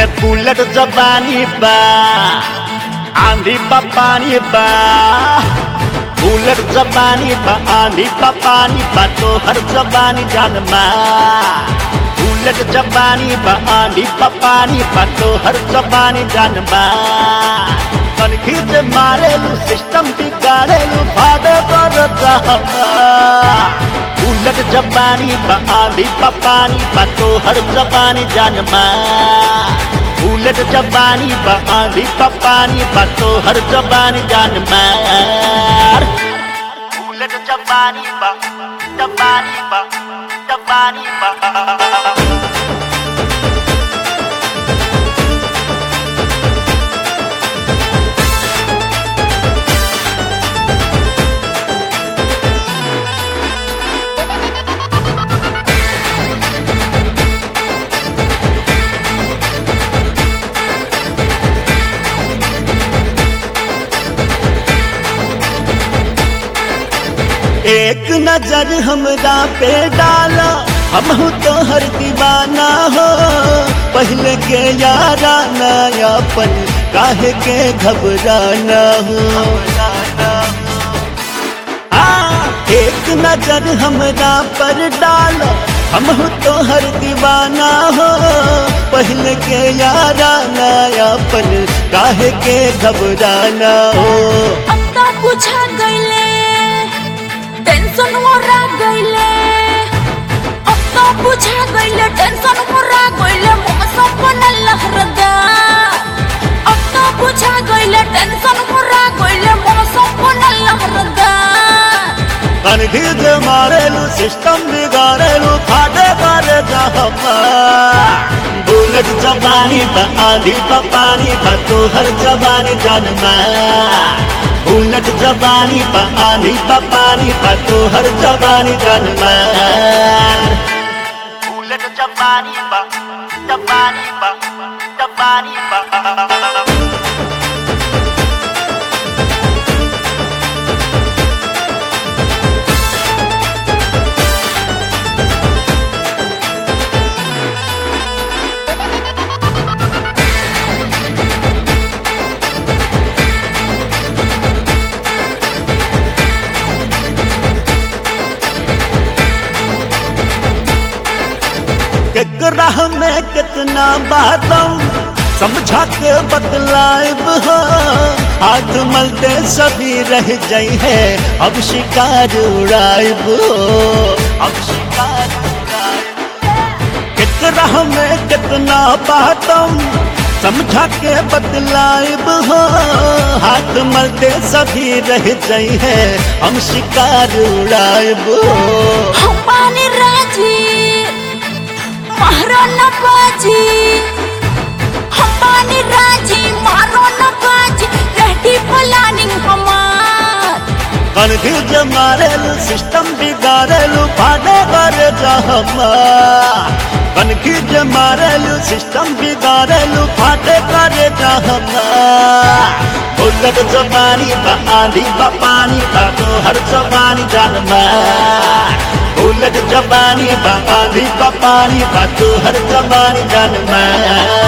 के बुलेट जबानी बा आंधी बा पानी बा बुलेट जबानी बा आंधी बा पानी बा तो हर जबानी जानमा बुलेट जबानी बा आंधी बा पानी बा तो हर जबानी जानमा कनखी से मारेलू सिस्टम बिगाड़ेलू भादे बर जहमा उलट जबानी बा आंधी बा पानी बा तो हर जबानी जानमा उलट जबानी बा आंधी बा पानी बा तो हर जबानी जानमा उलट जबानी बा जबानी बा जबानी बा एक नजर हमरा पे डाला हम तो हर दीवाना हो पहले के यारा नयापन काहे के घबराना हो हाँ, एक नजर हमरा पर डाला हम तो हर दीवाना हो पहले के यारा नयापन काहे के घबराना हो अब तो पूछा गईले टेंशन मोरा गईले अब तो पूछा गईले टेंशन मोरा गईले मुँह सपना लहरदा अब तो पूछा गईले टेंशन मोरा गईले मुँह सपना लहरदा कनखीज मारेलू सिस्टम बिगाड़ेलू फाटे मारे जहमा बुलेट जबानी बा आंधी बा पानी बा तो हर जबानी जनमा बुलेट जबानी बा आंधी बा पानी बा तो हर जबानी जनमा बुलेट जबानी बा जबानी बा जबानी बा केकरा में कितना बातों समझा के बदलाइब हो हाथ मलते सभी रह जाई है अब शिकार उड़ाइब हो अब शिकार उड़ाइब केकरा में कितना बातों समझा के बदलाइब हो हाथ मलते सभी रह जाई है हम शिकार उड़ाइब हो हम पानी राजी मारो न बाजी हम पानी राजी मारो न बाजी रेडी प्लानिंग हमार कनखीज मारेलू सिस्टम बिगाड़ेलू फाटे करे जहमा कनखीज मारेलू सिस्टम बिगाड़ेलू फाटे करे जहमा उलट जबानी बा आंधी बा पानी बा तो हर जबानी जानमा उलट जबानी बा आंधी बा पानी बा तो हर जबानी जानमा